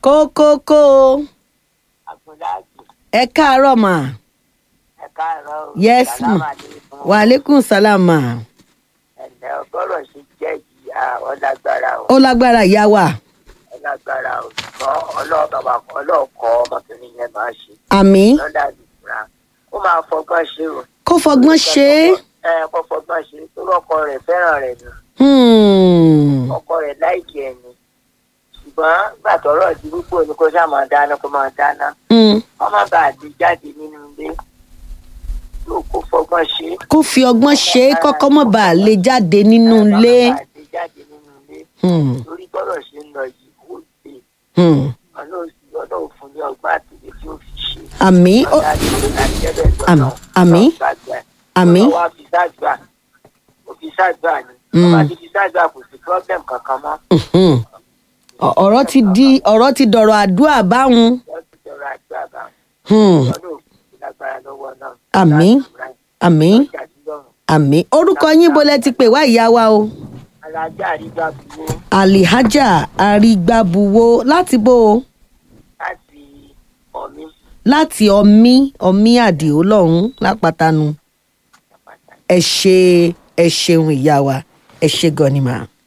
kókókó Abdullahi ẹ káàárọ̀ mà ẹ káàárọ̀ o. Yes, ma. Sàlámù aléékùm. wàhálẹ́kùn sálámà ẹ̀lẹ́ ọgọ́rọ̀ sí jẹ́ ìyá ọlágbára o ó lágbára ìyá wa ọlágbára o ṣùgbọ́n ọlọ́ọ̀bàbà ọlọ́ọ̀kọ́ ọmọkùnrin yẹn máa ṣe àmì lọ́dà ìfura ó máa fọgbọ́n ṣe o. kó fọgbọ́n ṣe é ẹ kó fọgbọ́n ṣe torí ọkọ rẹ̀ fẹ́ràn rẹ̀ nù Hmm. ọkọ rẹ̀ láìkí ẹ̀ ni ṣùgbọ́n gbàtọ́rọ̀ ti púpọ̀ ni kó sáà máa dáná kó máa dáná Hmm. wọ́n má bàa di jáde nínú ilé yóò kó fọgbọ́n ṣe é. kó fi ọgbọ́n ṣe é kọ́kọ́ mọ̀ bá a lè jáde nínú ilé. Wọ́n má bàa di jáde nínú ilé Hmm. torí gbọ́dọ̀ ṣe ń lọ yìí ó ṣe Hmm. ọlọ́run fún ní ọgbà àtìlẹ́ tí ó fi ṣe. àmì ó- Àmì- àmì. àmì Ọwọ́ fi ṣáàdùà ó fi ṣáàdùà ni. Mm. Ọba ti fi ṣáàdùà kò sí problem kankan mọ́. Mhm. Ọ- ọ̀rọ̀ ti di ọ̀rọ̀ ti dọ̀rọ̀ àdúrà báwọn. Wọ́n ti jọrọ àdúrà bá wọn. Hmm. Ọlọ́run òfin lágbára lọ́wọ́ náà. Àmì. àmì Ọjà tí lọ́rùn. àmì orúkọ yín bolẹ ti pè wá ìyá wa o. Alájà àrígbá buwó alihaja arígbábuwó láti bó o láti ọ̀mí láti ọmí ọmí àdìo lọ́hún lápátánu àpáta. ẹ ṣe ẹ ṣeun ìyá wa ẹ ṣe gan ni mà.